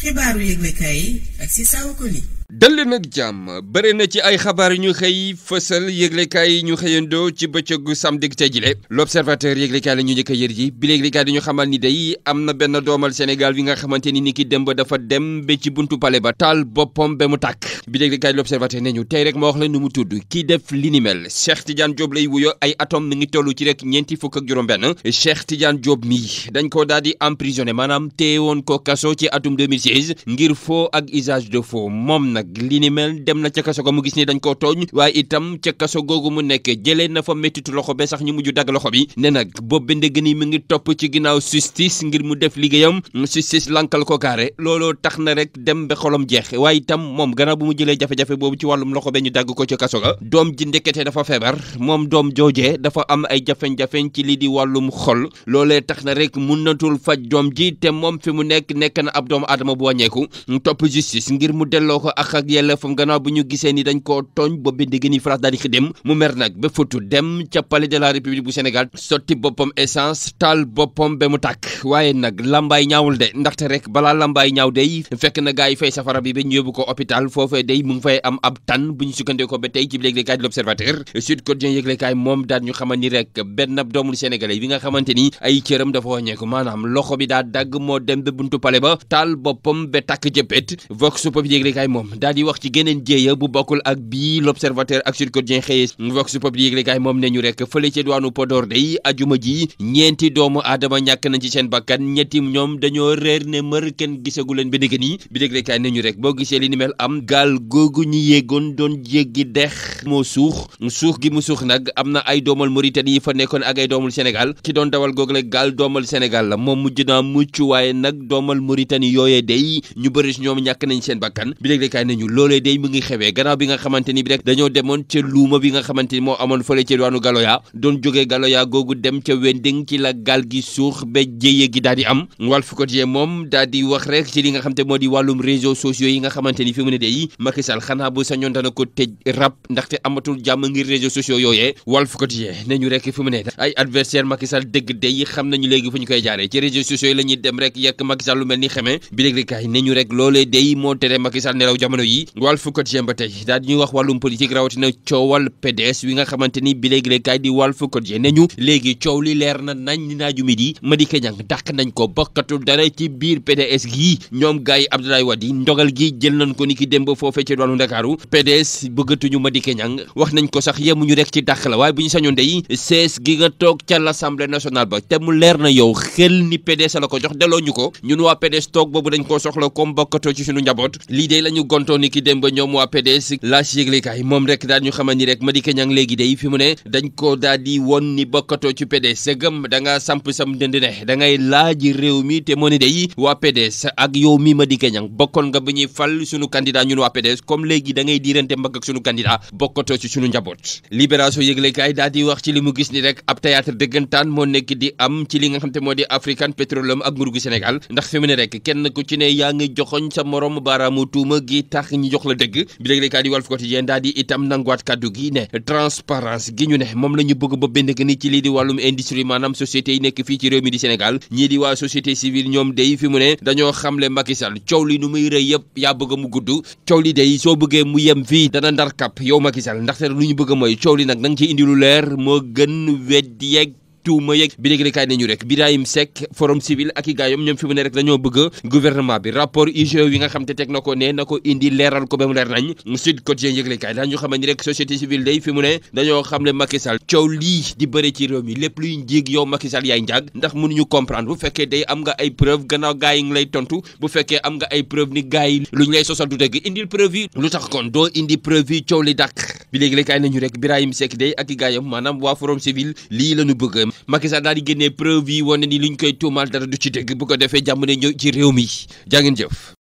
xibaaru yëglekaay yi ak si saawa ko li dal nag jàmm bëri na ci ay xabaar yu ñu xëy fësal yëglekaay yi ñu xëyandoo ci bëccëgu samedi tey jile l'observateur yëglekaay la ñu njëkk a yër ji bi yëglekaay di ñu xamal ni day am na benn doomal Sénégal bi nga xamante ni ni ki dem ba dafa dem ba ci buntu pale ba taal boppam ba mu tàkk bi yëglekaay l'observateur ne ñu tey rek ma wax la nu mu tudd kii def li ni mel Cheikh Tidiane Diop lay wuyo ay atom mi ngi toll ci rek ñeenti fukk ak juróom-benn Cheikh Tidiane Diop mii dañ ko daal di emprisonné maanaam téewoon ko kaso ci atum 2016 ngir faux ak usage de faux moom nag li ni mel dem na ca kaso ga mu gis ni dañ koo tooñ waaye itam ca kaso googu mu nekk jëlee na fa méttitu loxo ba sax ñu mujj dagg loxo bi ne nag boobu ba ndëgg ni mi ngi topp ci ginnaaw justice ngir mu def liggéeyam justice lankal ko kaare looloo tax na rek dem ba xolom jeex waaye itam moom gannaaw bu mu jëlee jafe-jafe boobu ci wàllum loxo ba ñu dagg ko ca kaso ga doom ji ndekete dafa feebar moom doom joojee dafa am ay jafe-jafe ci lii di wàllum xol loolee tax na rek mënatul faj doom ji te moom fi mu nekk nekk na ab doomu aadama bu wàññeeku topp justice ngir mu delloo ko ak ak yelleefam gannaaw bu ñu gisee ni dañ koo tooñ boobu bi ndégg ni France daal di xidem mu mer nag ba futu dem ca palais de la république bu Sénégal sotti boppam essence taal boppam ba mu tàkk waaye nag lambaay ñaawul de ndaxte rek balaa lambaay ñaaw day fekk na gaa yi fay safara bi ba ñu yóbbu ko hôpital foofee day mu ngi fay am ab tan bu ñu sukkandikoo ba tey ci yëglekaay di l'observateur Sud Quotidien yëglekaay moom daal ñu xamal ni rek benn doomul sénégalais bi nga xamante ni ay cëram dafa wàññeeku maanaam loxo bi daa dagg moo dem ba buntu palais ba taal boppam ba tàkk jëppét vox populi yëglekaay moom daal di wax ci geneen jéeya bu bokkul ak bii l'observateur ak Sud Quotidien xëyee vox populi yëglekaay moom ne ñu rek fële ci diwaanu Podor day ajuma ji ñeenti doomu aadama ñàkk nañ ci seen bakkan ñetti ñoom dañoo réer ne mër kenn gisagu leen ba dëgg nii bi yëglekaay ne ñu rek boo gisee li ni mel am gaal googu ñu yéegoon doon jéggi dex moo suux suux gi mu suux nag am na ay doomal Mauritanie yi fa nekkoon ak ay doomul Sénégal ki doon dawal googu la gaal doomal Sénégal la moom mujj naa mucc waaye nag doomal Mauritanie yooyee day ñu bëri si ñoom ñàkk nañ seen bakkan bi yëglekaay ne ñu loolee day mu ngi xewee gannaaw bi nga xamante ni bi rek dañoo demoon ca luuma bi nga xamante ni moo amoon fële ca diwaanu Galoya doon jógee Galoya googu dem ca Wending ci la gaal gi suux ba jéye gi daal di am Walf Quotidien moom daal di wax rek ci li nga xamante moo di wàllum réseaux sociaux yi nga xamante ni fi mu ne day Macky Sall xanaa bu sañoon dana ko tëj rab ndaxte amatul jàmm ngir réseaux sociaux yooyee Walf Quotidien ne ñu rek fi mu ne ay adversaire Macky Sall dëgg day xam nañu léegi fu ñu koy jaaree ci réseaux sociaux yi la ñuy dem rek yekk Macky Sall lu mel ni xamee bi léegi kaay ne ñu rek loolee day moo tere Macky Sall nelaw jamono yi Walf Quotidien ba tey daal di ñuy wax wàllum politique rawatina coowal PDS wi nga xamante ni bi léegi kaay di Walf Quotidien ne ñu léegi coow li leer na nañ ni naaju mi di Madické Niang dàq nañ ko bokkatul dara ci biir PDS gii ñoom gars yi Abdoulaye Wade yi ndogal gi jël nañ ko ni ki dem ba foofee ci doonu Ndakaaru PDS bëggatuñu Madické Niang wax nañ ko sax yemuñu rek ci dàq la waaye bu ñu sañoon day sees gi nga toog ca l'Assemblée nationale ba te mu leer na yow xel ni PDS la ko jox delloo ñu ko ñun waa PDS toog boobu dañ koo soxla comme bokkatoo ci suñu njaboot lii day la ñu gontoo ni ki dem ba ñoom waa PDS laas yëglekaay moom rek daal ñu xamal ni rek Madické Niang léegi day fi mu ne dañ ko daal di won ni bokkatoo ci PDS sëgëm da nga samp sam dënd ne da ngay laaj réew mi te moo ni day waa PDS ak yow mi Madické Niang bokkoon nga ba ñuy fal suñu candidat ñun waa PDS comme léegi da ngay diirante mbagg ak suñu candidat bokkatoo ci suñu njaboot libération yëglekaay daal di wax ci li mu gis ni rek ab théâtre dëggantaan moo nekk di am ci li nga xam te moo di African Petroleum ak nguur gu Sénégal ndax fi mu ne rek kenn ku ci ne yaa ngi joxoñ sa morom baaraamu tuuma gi tax ñu jox la dëgg bi yëglekaay di Walf Quotidien daal di itam nanguwaat kàddu gi ne transparence gi ñu ne moom la ñu bëgg ba bind ni ci lii di wàllum industrie maanaam société yi nekk fii ci réew mi di Sénégal ñii di waa société civile ñoom day fi mu ne dañoo xamle Macky Sall coow li nu muy rëy yëpp yaa bëgg mu gudd coow li day soo bëggee mu yem fii dana ndar kap yow Macky Sall ndaxte lu ñu bëgg mooy coow li nag na nga ci indi lu leer moo gën weddi yeeg tuuma yeeg bi léegi kaay nañu rek Birahim Seck forum civil ak i gaayom ñoom fi mu ne rek dañoo bëgg gouvernement bi rapport IGE wi nga xam te teg na ko ne na ko indi leeral ko ba mu leer nañ Sud Quotidien yëgle kaay daañu xam ni rek société civile day fi mu ne dañoo xam ne Macky Sall coow lii di bëri ci réew mi lépp luy njiig yow Macky Sall yaay njaag ndax mënuñu comprendre bu fekkee day am nga ay preuve gannaaw gaay yi ngi lay tontu bu fekkee am nga ay preuve ni gaay yi lu ñu lay sosal du dëgg indil preuve yi lu tax kon doo indi preuve yi coow li dàq bi léegi kaay nañu rek Birahim Seck day ak i gaayam maanaam waa forum civil lii lañu bëgg Macky Sall daal di génnee preuve yi wane ni luñ koy tuumaal dara du ci dëgg bu ko defee jàmm ne ñëw ci réew mi jaa ngeen jëf